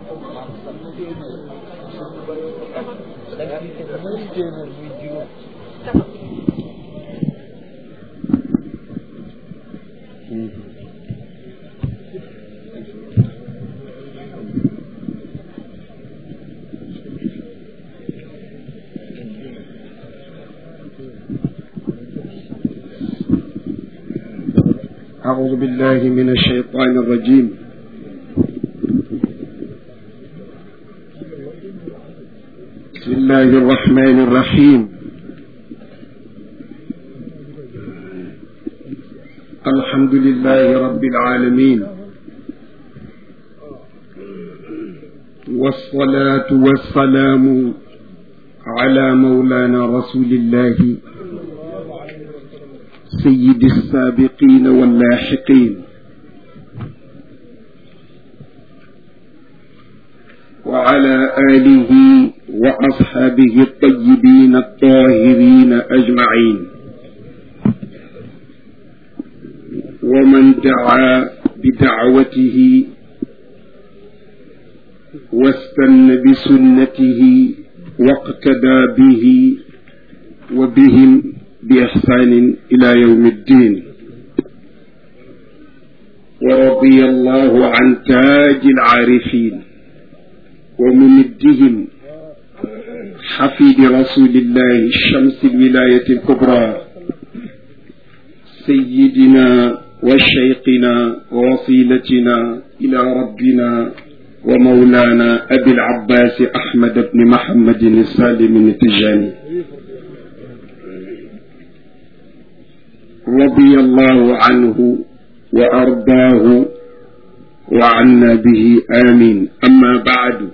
أعوذ بالله من الشيطان الرجيم بسم الله الرحمن الرحيم الحمد لله رب العالمين والصلاة والسلام على مولانا رسول الله سيد السابقين واللاحقين وعلى آله وأصحابه الطيبين الطاهرين أجمعين ومن دعا بدعوته واستنى بسنته واقتدى به وبهم بإحسان إلى يوم الدين ورضي الله عن تاج العارفين وممدهم حفيد رسول الله شمس الولاية الكبرى سيدنا وشيقنا ووصيلتنا إلى ربنا ومولانا أبي العباس أحمد بن محمد السالم التجاني رضي الله عنه وأرضاه وعنا به آمين أما بعد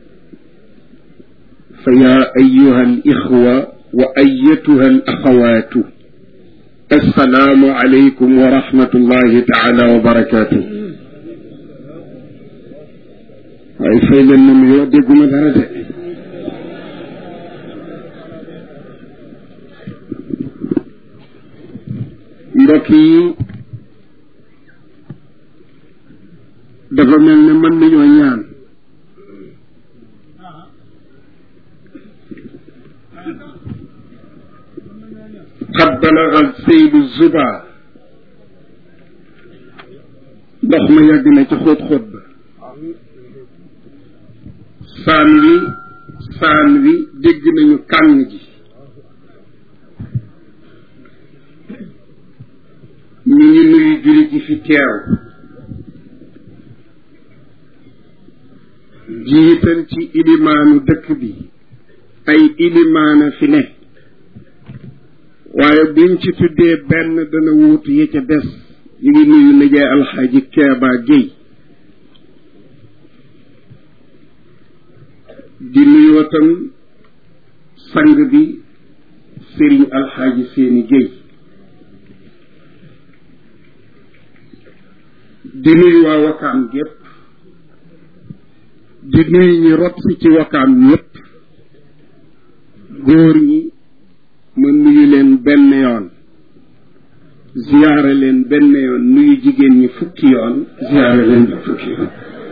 فيا أيها الإخوة وأيتها الأخوات السلام عليكم ورحمة الله تعالى وبركاته waaye fay leen na mu yoo dégguma dara de mbokk yi dafa mel ne mën nañoo ñaan xat balagal seydu zuba ndox ma yàgg na ci xóot xóot ba saan wi saan wi dégg nañu kàng ji ñu ngi nuyu juri ji fi teew jiital ci ilimaanu dëkk bi ay ilimaana fi ne waaye buñ ci tuddee benn dana wuutu yi ca des ñu ngi nuyu nijaay alxaaji Keeba Géy di nuyoo tam sang bi sëriñ alxaaji seeni Géy di nuyu waa wakaam gépp di nuyu ñi rot si ci wakaam ñépp góor ñi ma nuyu leen benn yoon ziyaare leen benn yoon nuyu jigéen ñi fukki yoon ziyaare leen ba fukki yoon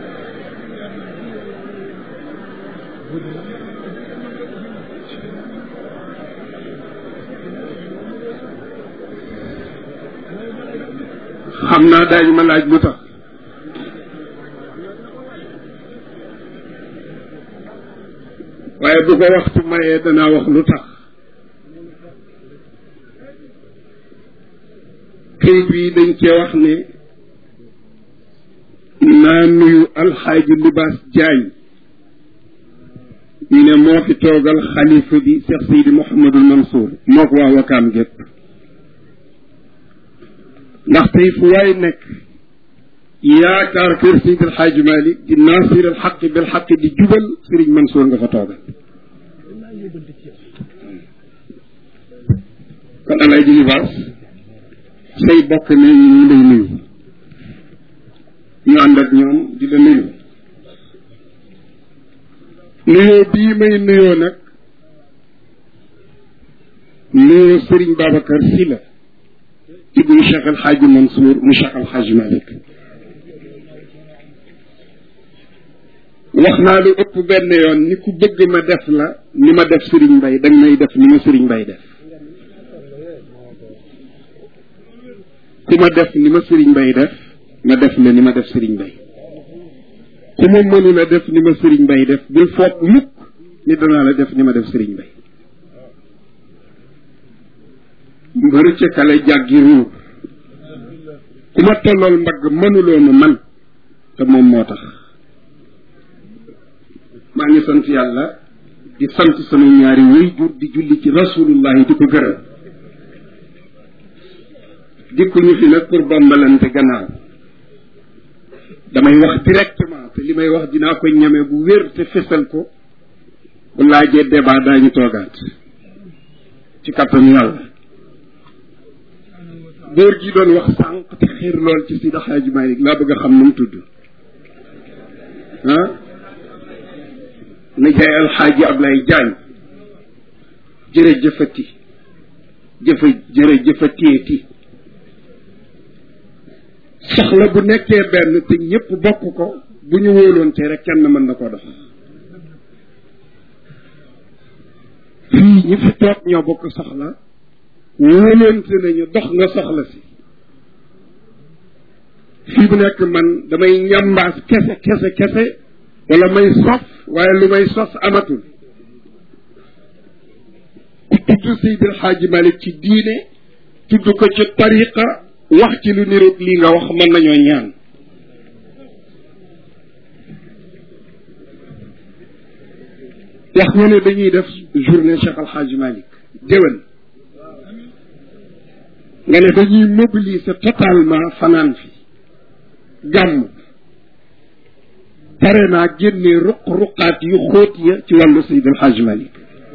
xam naa daañu ma laaj lu tax waaye bu ko waxtu mayee danaa wax lu tax këyit wi dañ cee wax ne naa nuyu alxaaji libaas jaañ ñu ne moo fi toogal xalifa bi Cheikh Seydi Mouhamadul Mansour moo ko waa wakaam gépp ndax tey fu waay nekk yaakaar kër Seydi El Hadji Malick di naasir al xaq bil xaq di jubal Sëriñ Mansour nga fa toogal kon alaaji libaas say bokk ne ñu ngi lay nuyu ñu ànd ak ñoom di la nuyu nuyoo bii may nuyoo nag nuyoo Sëriñ Babacar Si la ibnu Cheikh El Hadji Mansour mu Cheikh El Hadji Malick wax naa lu ëpp benn yoon ni ku bëgg ma def la ni ma def sëriñ mbay danga may def ni ma sëriñ mbay def ku ma def ni ma sëriñ mbay def ma def la ni ma def sëriñ mbay ku ma mënula def ni ma sëriñ mbay def bul foog mukk ni danaa la def ni ma def sëriñ mbay mbëru ca kale jàggi ruur ku ma tollool mbagg mënuloo ma man te moom moo tax maa ngi sant yàlla di sant sama ñaari waajur di julli ci rasulullahi di ko gërëm dikkuñu fi nag pour bambalante gannaaw damay wax directement te li may wax dinaa ko ñeme bu wér te fesal ko bu laajee débat daañu toogaat ci kattanu yàlla góor gi doon wax sànq te xiir lool ci Sidi Xaaji Malik laa bëgg a xam nu mu tudd ah nijaay alxaaji Ablaye Jaañ jërëjëfati jëfa jërëjëfateeti soxla bu nekkee benn te ñëpp bokk ko bu ñu wóoloonte rek kenn mën na ko dox fii ñi fi toog ñoo bokk soxla wóoloonte nañu dox nga soxla si fii bu nekk man damay ñambaas kese kese kese wala may sos waaye lu may sos amatul ku tudd Seydil Xaaji Malik ci diine tudd ko ci tariqa wax ci lu niroog lii nga wax mën nañoo ñaan wax nga ne dañuy def journée Cheikh Al Hadj Malick déwén nga ne dañuy mobiliser totalement fanaan fi gàmm pare naa génne ruq-ruqaat yu xóot ya ci wàllu Seydi El Hadj Malick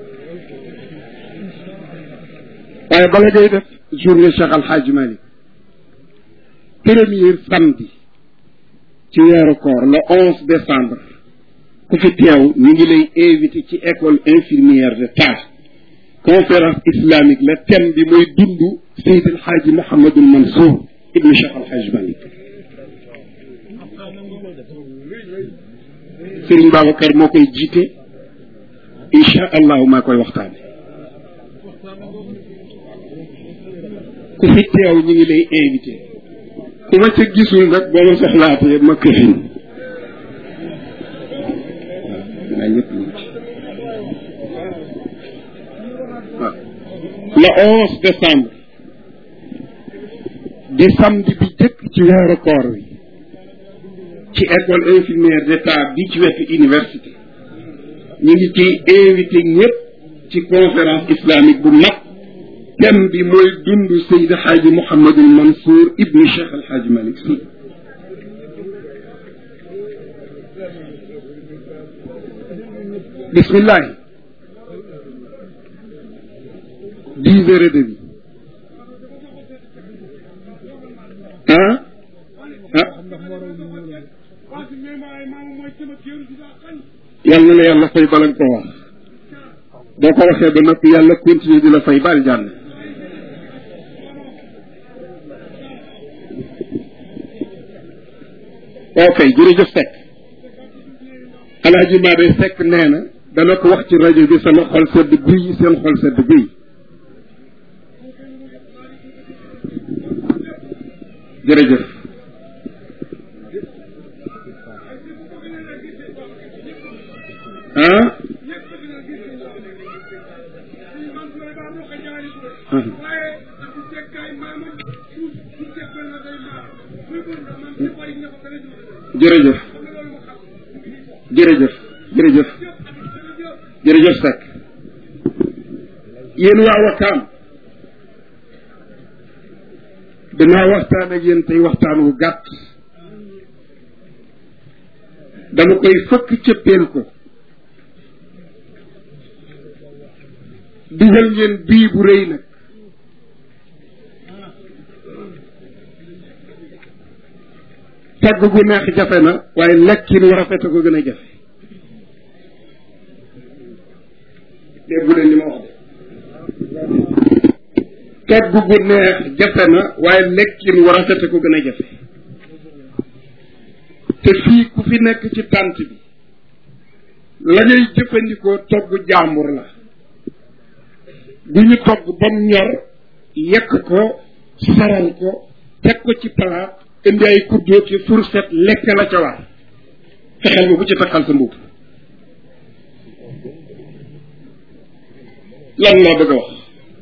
waaye bala ngay def journée Cheikh Al Hadj Malick premier samedi ci weeru koor le onze décembre ku fi teew ñu ngi lay invité ci école infirmière de Tass conférence islamique la thème bi mooy dund Seydi El Hadji Mouhamadul Mansour ibnu Cheikh Al Hadj Malick Serigne Babacar moo koy jiite incha allahu maa koy waxtaane ku fi teew ñu ngi lay invité ku ma ca gisul nag boo ma soxlaatee ma këfin waaw ñëpp ñu ci waaw le onze décembre di samedi bi jëkk ci weeru koor wi ci école infirmière d'état bi ci wetu université ñu ngi ciy invité ñëpp ci conférence islamique bu mag thème bi mooy dund Seydi Xaaji Mouhamadul Mansour ibnu Cheikh El Hadj Malick Sy bismillahi dix heures et demi ah ah yal na la yàlla fay bala nga ko wax boo ko waxee ba noppi yàlla continuer di la fay bal jànn ok jërëjëf Seck alaaji Maade Seck nee na dana ko wax ci rajo bi sama xol sedd guy seen xol sedd guy jërëjëf ah jërëjëf jërëjëf jërëjëf jërëjëf Seck yéen waa Wakaam danaa waxtaan ak yéen tey waxtaan wu gàtt dama koy fëkk cëppeel ko digal ngeen bii bu rëy nag tagg gu neex jafe na waaye lekkin war a fete ko gën a jafe déggu leen li ma wax de tagg gu neex jafe na waaye lekkin war a fete ko gën a jafe te fii ku fi nekk ci tànt bi la ngay jëfandikoo togg jàmbur la du ñu togg ba mu ñor yekk ko saral ko teg ko ci palaat indi ay kuddóo ki fourchette lekk la ca war fexeel ba bu ci takkal sa mbubb lan laa bëgg a wax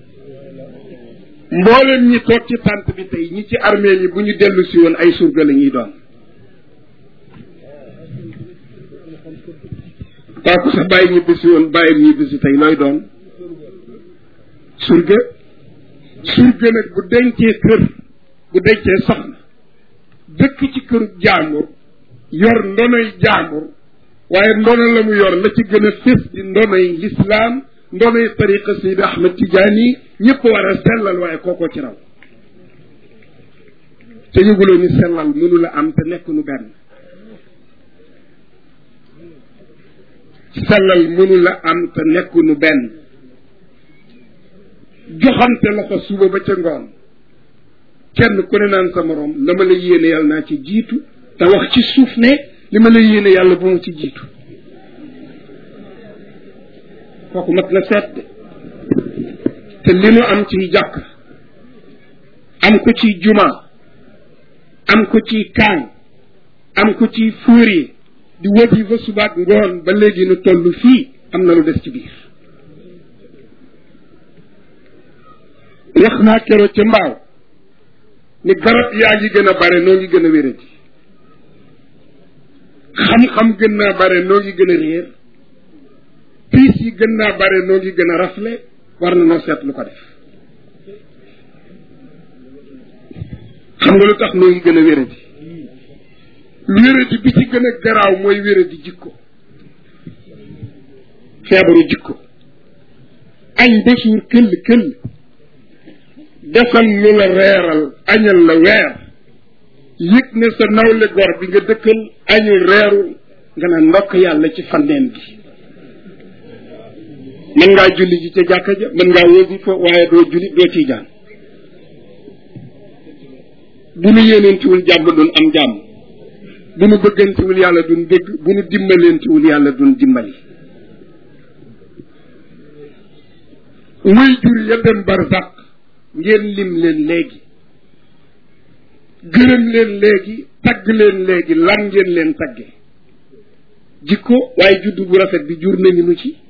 mboolem ñi toog ci tànt bi tey ñi ci armée yi bu ñu dellu si woon ay surga la ñuy doon kooku sa bàyyi ñibbi si woon bàyyi ñibbi si tey looy doon surga surga nag bu dencee kër bu dencee soxna dëkk ci këru jaambur yor ndonoy jaambur waaye ndono la mu yor la ci gën a fés di ndonoy lislaam ndonoy tariqa Seydi Ahmed Tidiane ñëpp war a sellal waaye kookoo ci raw te yëguloo ni sellal mënu la am te nekk nu benn sellal mënu la am te nekk nu benn joxante la fa suba ba ca ngoon kenn ku ne naan sa morom la ma la yéene yàlla naa ci jiitu te wax ci suuf ne li ma la yéene yàlla bu mu ci jiitu kooku mat na seet de te li nu am ciy jàkk am ko ci juma am ko ci kaan am ko ci fuuri di wëti fa subaak ngoon ba léegi nu toll fii am na lu des ci biir wax naa keroog ca mbaaw ni garab yaa ngi gën a bare noo ngi gën a wéradi xam-xam gën naa bare noo ngi gën a réer piis yi gën naa bare noo ngi gën a rafle war na noo seet lu ko def xam nga lu tax noo ngi gën a wéradi wéradi bi ci gën a garaaw mooy wéradi jikko feebaru jikko añ ba suur këll këll defal lu la reeral añal la weer yëg ne sa nawle gor bi nga dëkkal añul reerul nga naan ndokk yàlla ci fanneen bi mën ngaa julli ji ca jàkka ja mën ngaa wasifa waaye doo julli doo ciy jaan bu nu yéeneentiwul jàmm dun am jàmm bu nu bëggantiwul yàlla dun bëgg bu nu dimbalentiwul yàlla dun dimbali muy jur ya dem barsàq ngeen lim leen léegi gërëm leen léegi tagg leen léegi lan ngeen leen tagge jikko waaye juddu bu rafet bi jur nañu nu ci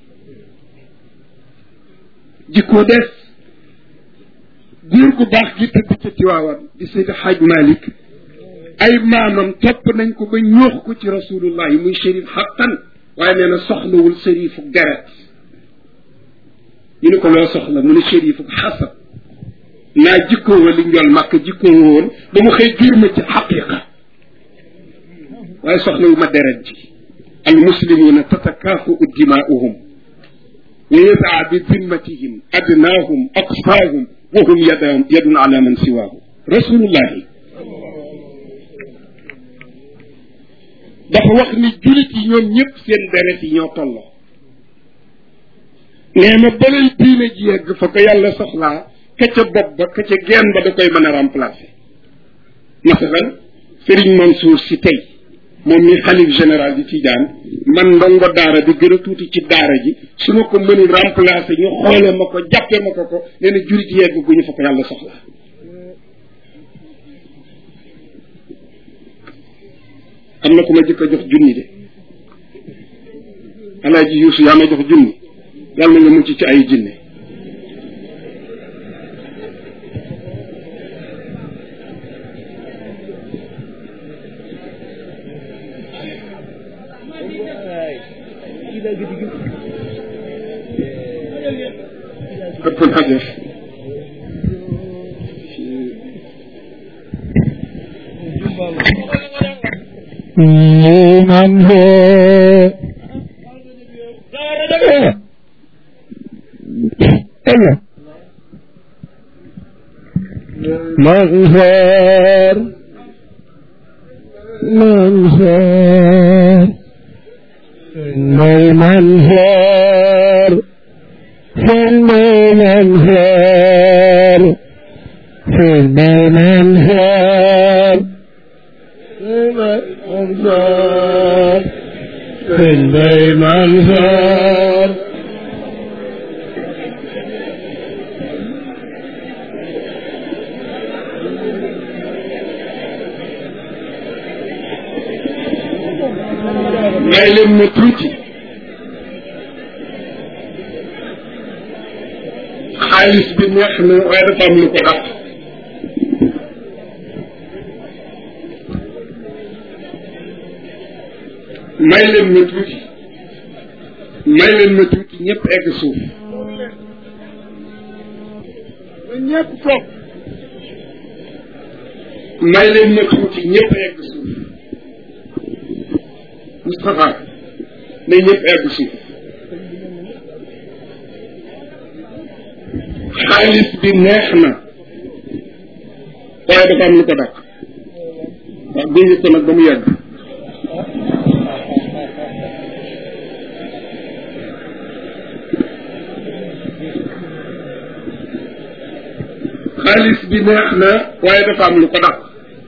jikko des góor gu baax gi tëdd ca Tiwaawan di Seydi Xaaj Malik ay maamam topp nañ ko ba ñoox ko ci rasulullah yi muy shérif xaqan waaye nee na soxlawul shérifu deret ñu ne ko loo soxla mu ne shérifu xasab naa jikkoo wa li njol màkk jikkoo woon ba mu xëy jur ma ci xaqiqa waaye soxlawu ma deret ji al muslimuuna tatakaafu dimaa'uhum wa yadaa bi dimmatihim adnaahum aqsaahum wa hum yadun yadun ala man siwaahu rasulullahi dafa wax ni julit yi ñoom ñëpp seen deret yi ñoo tolloo nee na balay diine ji yegg fa ko yàlla soxlaa ka ca bopp ba ka ca genn ba da koy mën a remplacer masalan Serigne Mansour si tey moom mi xalif général di Tijaan man ndongo daara bi gën a tuuti ci daara ji su ma ko mënul remplacer ñu xoole ma ko jàppe ma ko ko nee na jurit yegg gu ñu fa ko yàlla soxlaa am na ku ma jëkk a jox junni de alaaji yuusu yaa ma jox junni yàlla na nga mucc ci ay jinne ëpp naa def لمن هو ايوه مغفر منفر المنفر في المنفر في المنفر المنفر sëñ Bay Mansoor may leen ma tuuti xaalis bi neex na waaye dafa am lu ko dàq may leen ma tuuti may leen ma tuuti ñëpp egg suuf ñëpp toog may leen ma tuuti ñëpp egg suuf Moustapha na ñëpp egg suuf xaalis bi neex na waaye dafa am lu ko dàq waaw gunge ko nag ba mu yàgg xaalis bi neex na waaye dafa am lu ko dàq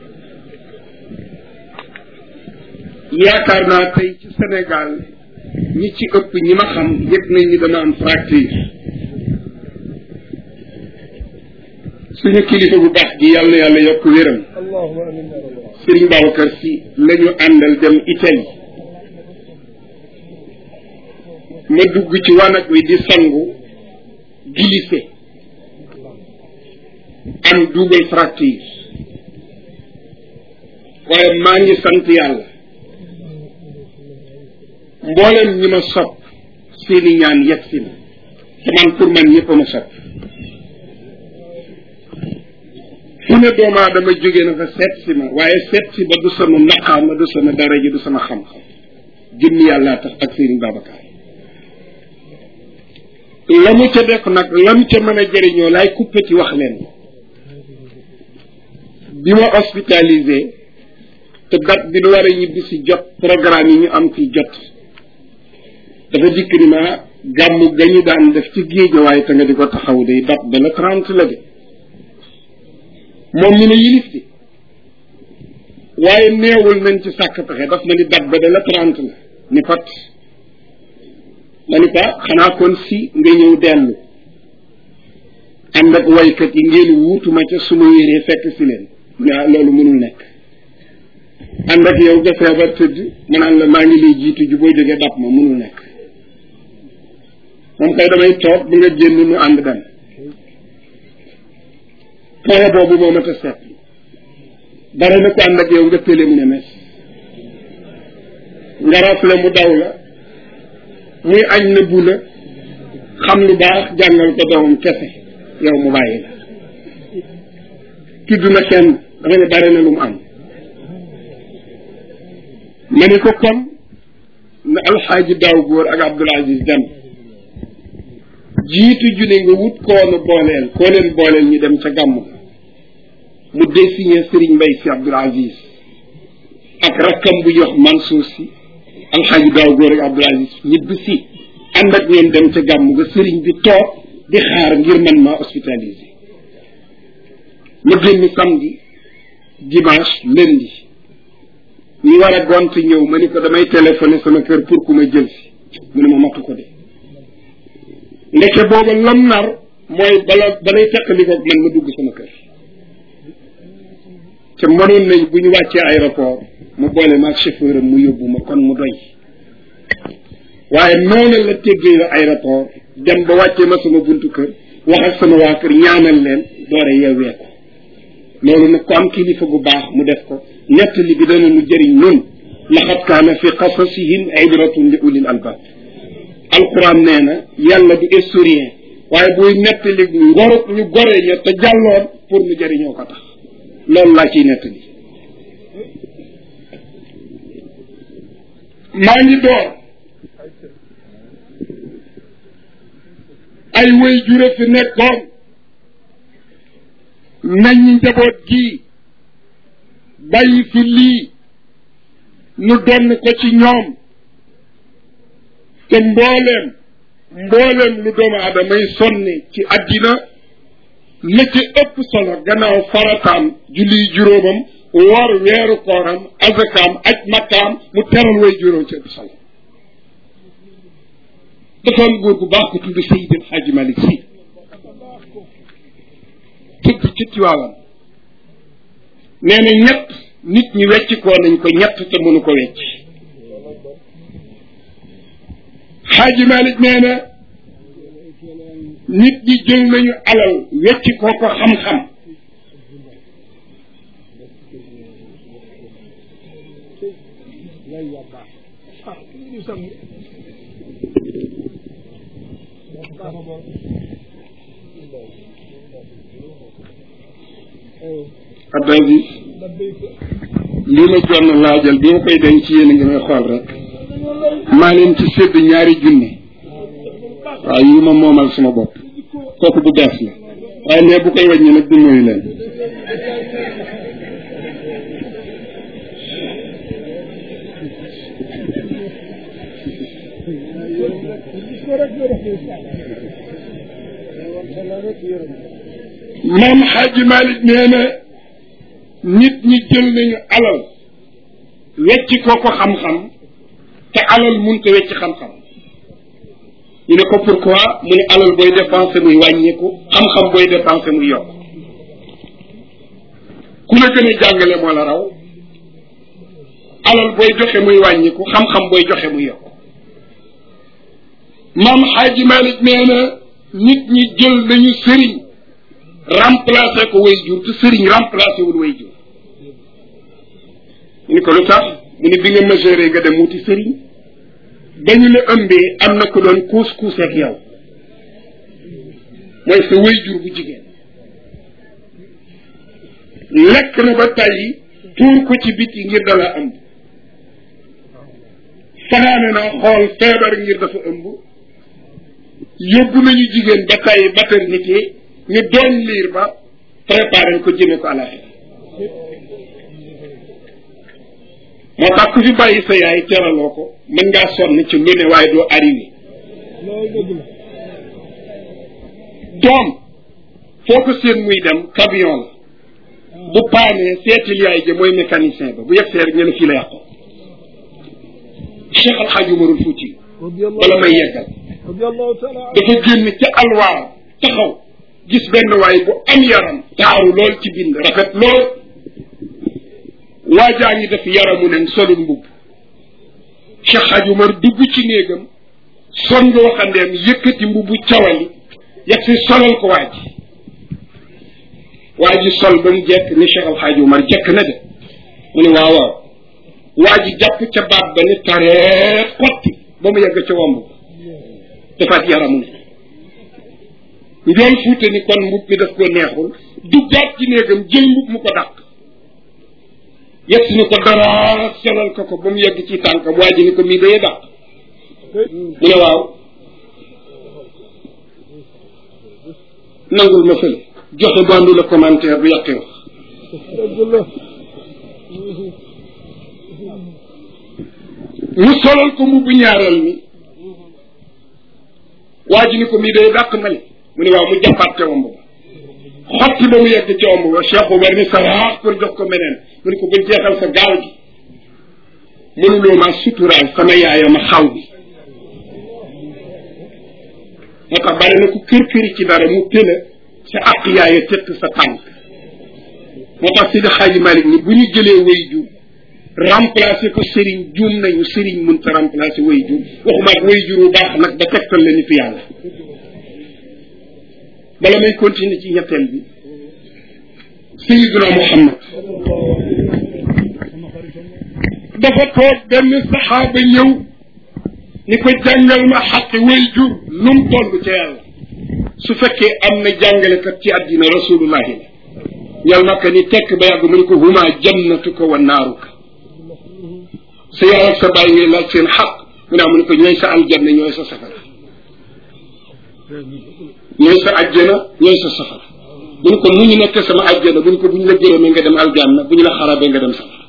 yaakaar naa tey ci Sénégal ñi ci ëpp ñi ma xam yëg nañ ni dama am fracture suñu kilifa bu baax gi yàlla na yàlla yokk wéram Sëriñ Babacar Si la ñu àndal dem Italie ma dugg ci wanag wi di sangu glissé am double fracture waaye maa ngi sant yàlla mboolem ñi ma sopp seeni ñaan yegg si na te man pour man ñëpp a ma sopp fu ne doomu aadama jóge na fa seet si ma waaye seet si ba du sama maqaama du sama daraja du sama xam-xam jëmmi yàllaa tax ak Serigne Babacar la mu ca def nag la mu ca mën a jëriñoo laay kuppati wax leen bi ma hospitalisé te date bi nu war a ñibbi si jot programme yi ñu am fi jot dafa dikk ni ma gàmmu ga ñu daan def ci géej waaye te nga di ko taxaw day date ba la trente la de moom mi ne yilif di waaye neewul nañ ci sàkk pexe daf ma ni date ba de la trente la ni pat ma ni ko xanaa kon si nga ñëw dellu ànd ak waykat yi ngeen wuutuma ca suma wéree fekk si leen mu ne loolu mënul nekk ànd ak yow nga feebar tëdd ma naan la maa ngi lay jiitu ju boo jógee dab ma mënul nekk moom kay damay toog bu nga génn nu ànd dem point boobu moo ma ta seet bare na ko ànd ak yow nga tële mu ne mes nga rafle mu daw la muy añ na bu la xam lu baax jàngal ko doomam kese yow mu bàyyi la tudd na kenn dafa ne bare na lu mu am ma ni ko kon na alxaaji daaw góor ak Abdul Aziz dem jiitu junne nga wut koonu booleel koo leen booleel ñu dem ca gàmm mu désigné Serigne Mbaye si Abdul Aziz ak rakkam bu jox Mansour si alxaaji daaw góor ak Abdul Aziz ñibbi si ànd ak ñoom dem ca gàmm nga Serigne bi toog di xaar ngir man maa hospitalisé ma génn samedi dimanche lundi ñu war a gont ñëw ma ni ko damay téléphoné sama kër pour ku ma jël si mu ne ma matu ko de ndeke booba lam nar mooy bala balay teqali ko man ma dugg sama kër te mënoon nañ bu ñu wàccee aéroport mu boole maag chauffeur am mu yóbbu ma kon mu doy waaye noonu la teggee la aéroport dem ba wàccee ma sama buntu kër wax ak sama waa kër ñaanal leen doore yeewee ko loolu nag ko am kilifa gu baax mu def ko nettali bi dana nu jëriñ nun laxat kaana fi qasasihim ibratun li ulil albab alquran nee na yàlla du historien waaye buy nettali ngor ñu gore ña te jàlloon pour mu jëriñoo ko tax loolu laa ciy nettali maa ngi door ay way jure fi nekkoon nañ njaboot gii bàyyi fi lii nu donn ko ci ñoom te mbooleem mbooleem lu doomu aadamay sonne ci àddina la ci ëpp solo gannaaw farataam julli juróomam woor weeru kooram azakaam aj makkaam mu teral way juróom ci ëpp solo dafa am góor gu baax ko tudd Seydi El Hadji Malick Sy tëgg ci Tiwaawan nee na ñett nit ñi wecc koo nañ ko ñett te mënu ko wecc Hadji Malick nee na nit ñi jël nañu alal wecc koo ko xam-xam Abdou Aziz lii ma jonn laajal bi ma koy denc ci yéen a ngi may xool rek maa leen ci sédd ñaari junni waaw yi ma moomal suma bopp kooku bu bees la waaye ne bu koy wàññi nag du nuyu leen maam xaaji Malick nee na nit ñi jël nañu alal wecci ko ko xam-xam te alal munta wecci xam-xam ñu ne ko pourquoi mu ne alal booy dépensé muy wàññeeku xam-xam booy dépensé muy yokk ku la gën a jàngale moo la raw alal booy joxe muy wàññeeku xam-xam booy joxe muy yokk maam xaaji Malick nee na nit ñi jël nañu sëriñ remplacé ko way jur te sëriñ remplacé wul way jur ñu ni ko lu tax mu ne bi nga mesuré nga dem wuti sëriñ dañu la ëmbee am na ko doon kuus kuus ak yow mooy sa way jur bu jigéen lekk na ba tàyyi tuur ko ci biti ngir dala ëmb fanaane na xool feebar ngir dafa ëmb yóbbu nañu jigéen ba tàyyi maternité ñu doon liir ba préparé ko jëme ko àlaxira moo tax ku fi bàyyi sa yaay teraloo ko mën ngaa sonn ci lu ne waaye doo arrivé doom foo ko seen muy dem camion la bu paanee seetil yaay ja mooy mécanicien ba bu yegg see rek ñu ne fii la yàqoo Cheikh Alxaaji Umarul Fuuti wala may yeggal dafa génn ca alwaar taxaw gis benn waay bu am yaram taaru lool ci bind rafet lool waajaa ngi def yaramu nen solul mbubb Cheikh Hadj Umar dugg ci néegam son nga waxandeem yëkkati mbubbu cawali yegg si solal ko waa ji waa ji sol ba mu jekk ni Cheikh Al Hadj Umar jekk na de mu ne waaw waaw waa ji jàpp ca baat ba ni tareet xotti ba mu yegg ca womb defaat yaramu nen njool fuute ni kon mbub mi daf ko neexul duggaat ci néegam jël mbub mu ko dàq yegg si ni ko dara solal ko ko ba mu yegg ci tànkam waa ji ni ko mii dayee dàq mu ne waaw nangul ma fële joxe bandu la commentaire bu yàqee wax mu solal ko mbubbu ñaareel mi waa ji ni ko mii day dàq ma ne mu ne waaw mu jàppaat ca womb ba xotti ba mu yegg ca womb ba Cheikh Omar ni saraax pour jox ko meneen mu ne ko ba jeexal sa gaal gi mënuloo maa suturaal sama yaayama xaw bi moo tax bari na ku kër këri ci dara mu tëla sa àq yaaya tëtt sa tànk moo tax Sidi Xaaji Malik ni bu ñu jëlee way jur remplacé ko sëriñ juum nañu sëriñ mënta remplacé way jur waxuma ak way jur bu baax nag ba tegtal la nitu yàlla bala may continuer ci ñetteel bi sayiduna muhammad dafa toog benn saxaaba ñëw ni ko jàngal ma xaqi way jur nu mu toll ca yàlla su fekkee am na jàngalekat ci àddina rasulullahi la ñal naka ni tekk ba yàgg mu ne ko huma jannatuka wa naaruka sa yaay ak sa bàyyi ngay laaj seen xaq mu ne mu ne ko ñooy sa aljanna ñooy sa safara ñooy sa ajjana ñooy sa safara bu ñu ko mu ñu nekk sama ajjana bu ñu ko bu ñu la gërëmee nga dem aljanna bu ñu la xarabee nga dem safara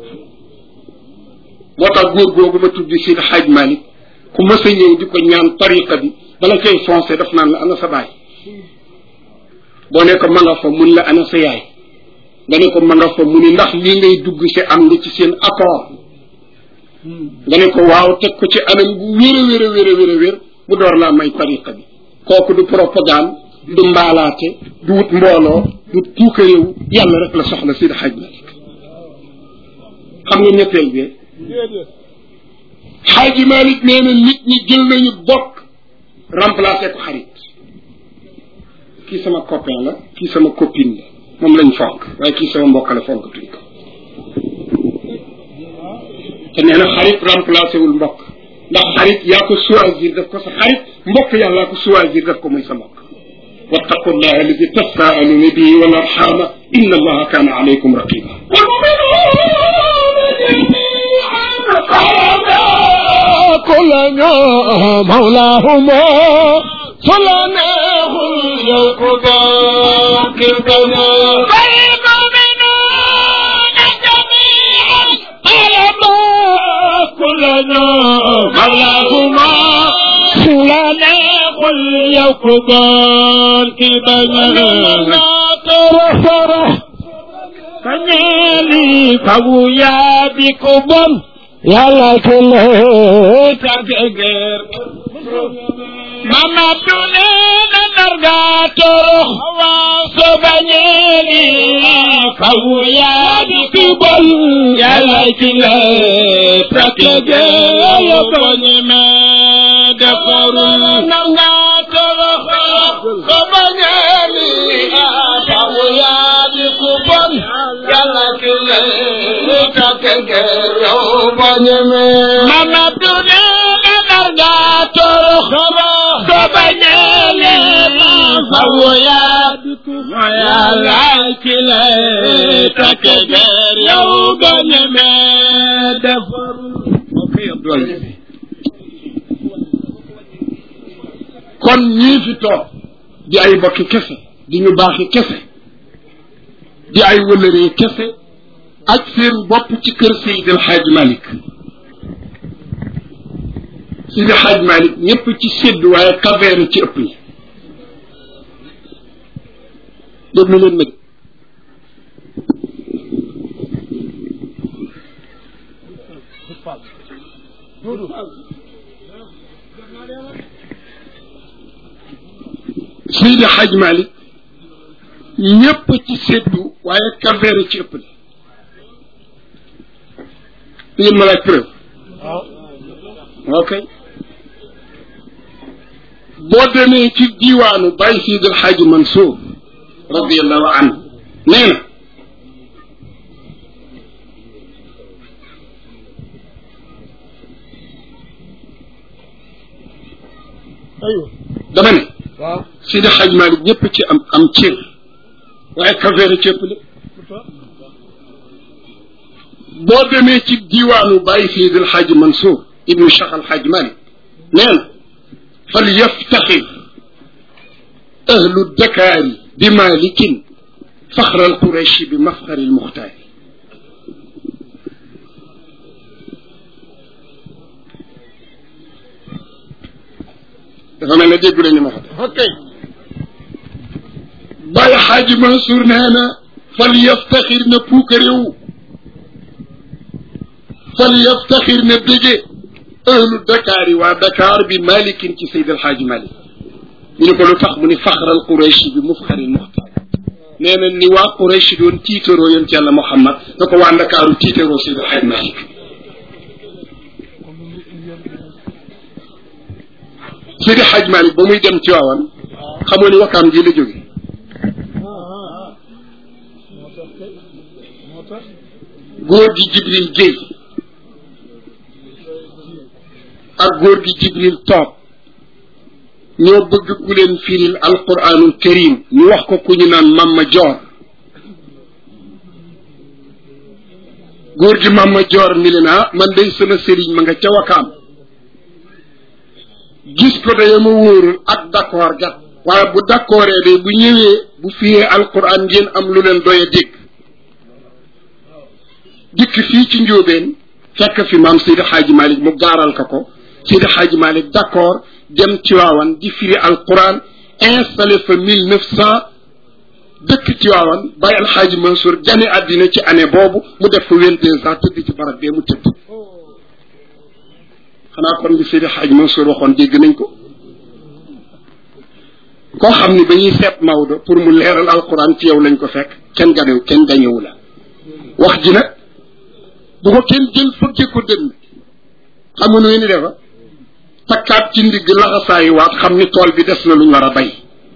moo tax góor googu ma tuddi si xaaj Malik ku mës a ñëw di ko ñaan tariqa bi bala koy foncé daf naan la ana sa baay boo ne ko ma nga fa mun la ana sa yaay nga ne ko ma nga fa mu ni ndax lii ngay dugg si am nga ci seen accord nga ne ko waaw teg ko ci anam bu wér a wér a wér a wér a wér bu door laa may tariqa bi kooku du propagande du mbaalaate du wut mbooloo du puukaréew yàlla rek la soxla Seydi Hadj Malick xam nga ñetteel bi Hadj Malick nee na nit ñi jël nañu bokk remplacé ko xarit kii sama copain la kii sama copine la moom lañ fonk waaye kii sama mbokk la fonk tuñ ko te nee na xarit remplacé wul mbokk ndax xarit yaa ko choisir daf ko sa xarit mbokk yàllaa ko choisir daf ko muy sa mbokk wattaqu llah alladi tasaaluna bihi wal arxama inna allaha kaana alaykum raqiba كلنا مولاهما صلنا يقضى كربنا كلنا مولاهما صلنا قل يقضى كربنا ترفره فنالي فويا بكبر yàlla ku la tàggeer mama tune na narga torox waa so bañeeli fawu yaa di tubal yàlla ku la tàggeer yo bañeme defarul narga torox so bañeeli fawu yaa di tubal yàlla ku la tàggeer yo bañeme mama tune na narga torox so bañeeli fawu yaa di tubal yàlla ku la tàggeer yo bañeme defarul kon ñii fi toog di ay bokki kese di ñu baaxi kese di ay wëlëree kese ak seen bopp ci kër Seydi El Hadj Malick Seydi El Hadj Malick ñëpp ci sédd waaye kaveere ci ëpp yi déglu leen nag Seydi Hadj Malick ñëpp ci séddu waaye kaveere ci ëpp li ngeen ma laaj preuve ok boo demee ci diiwaanu Baye Seydi El Hadj Mansour radiallahu anhu nee na dama ne waaw Seydi Hadj Malick ñëpp ci am am cër waaye kaveere ci ëpp li boo demee ci diiwaanu Baye Seydi El Hadj Mansour ibnu Cheikh El Hadj Malick nee na fal yaftaxir ahlu dakaari bi malikin faxra al qurayshi bi mafxari al muxtaari dafa mel ne déggu lañu ma xam ok Baye Hadj Mansour nee na fal yaftaxir na puukaréew fal yaftaxir na bége ahlu Dakar yi waa Dakar bi malikin ci Seydi El Hadj Malick ñu ne ko lu tax mu ni faxral Quraysh bi mufxari muxtaar nee na ni waa Quraysh doon tiitaroo yonent yàlla Muhammad na ko waa Ndakaaru tiitaroo Seydi El Hadj Malick Seydi El Hadj Malick ba muy dem ci waawan xamoo ni wakaam ji la jóge góor gi Jibril Guèye ak góor gi Jibril toog ñoo bëgg ku leen firil alquranul karim ñu wax ko ku ñu naan Mamma Joor góor gi Mamma Joor ni leen ah man day sama sëriñ ma nga ca wakaam gis ko da ma wóorul ak d'accord gat waaye bu d'accordee de bu ñëwee bu firee alquran ngeen am lu leen doy a dégg dikk fii ci njóobeen fekk fi maam Seydi Xaaji Malick mu gaaral ka ko Seydi Xaaji Malick d'accord dem Tiwaawan di firi alquran installé fa mille neuf cent dëkk Tiwaawan bàyyi alxaaji Mansour gane àddina ci année boobu mu def fa vingt deux ans tëdd ci barab bee mu tëdd xanaa kon li Seydi Xaaji Mansour waxoon dégg nañ ko koo xam ni ba ñuy seet Maodo pour mu leeral alquran ci yow lañ ko fekk kenn ganew kenn gañewu la wax ji nag bu ko kenn jël fëgge ko dënn xam nga nu ni defa takkaat ci ndigg laxasaayu waat xam ni tool bi des na luñ war a bay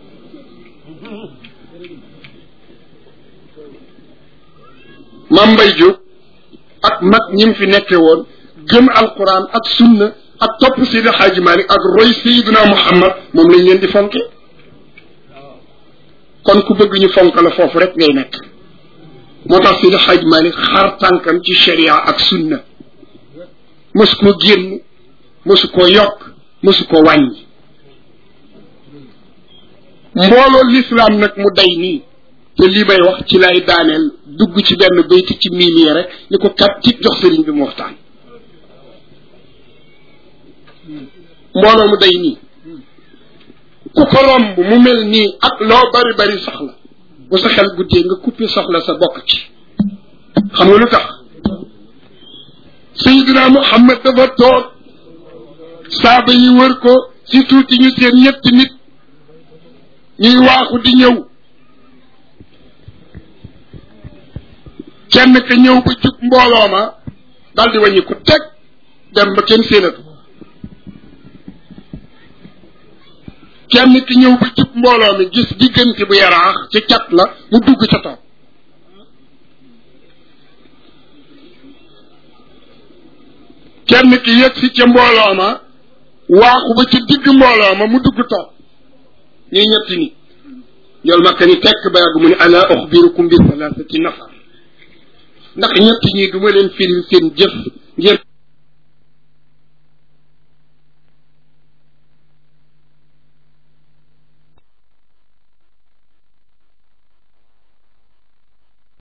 Mam Mbay Jóob ak mag ñim fi nekke woon gëm alquran ak sunna ak topp Seydi Xaaji Malik ak roy Seydina Muhammad moom lañ leen di fonke kon ku bëgg ñu fonk la foofu rek ngay nekk moo tax Seydi Xaaji Malik xar tànkam ci sharia ak sunna mësu koo génn mësu koo yokk mësu koo wàññi mbooloo lislaam nag mu day nii te lii may wax ci lay daaneel dugg ci benn bayti ci miimie rek ni ko kat ci jox sëriñ bi mu waxtaan mbooloo mu day nii ku ko romb mu mel nii ak loo bari bari soxla bu sa xel guddee nga coupé soxla sa bokk ci xam nga lu tax Seydina Muhammad dafa toog saaba yi wër ko si tuuti ñu seen ñetti nit ñuy waaxu di ñëw kenn ka ñëw ba jub mbooloo ma dal di wàññi ku teg dem ba kenn séenatu kenn ki ñëw ba jub mbooloo mi gis diggante bu yaraax ci cat la mu dugg ca toog kenn ki yëg si ca mbooloo ma waaxu ba ci digg mbooloo ma mu dugg toog ñuy ñetti ni ñool makka ni tekk ba yàgg mu ne ala uxbirukum bi salaasati nafar ndax ñett ñi du ma leen firil seen jëf ngeen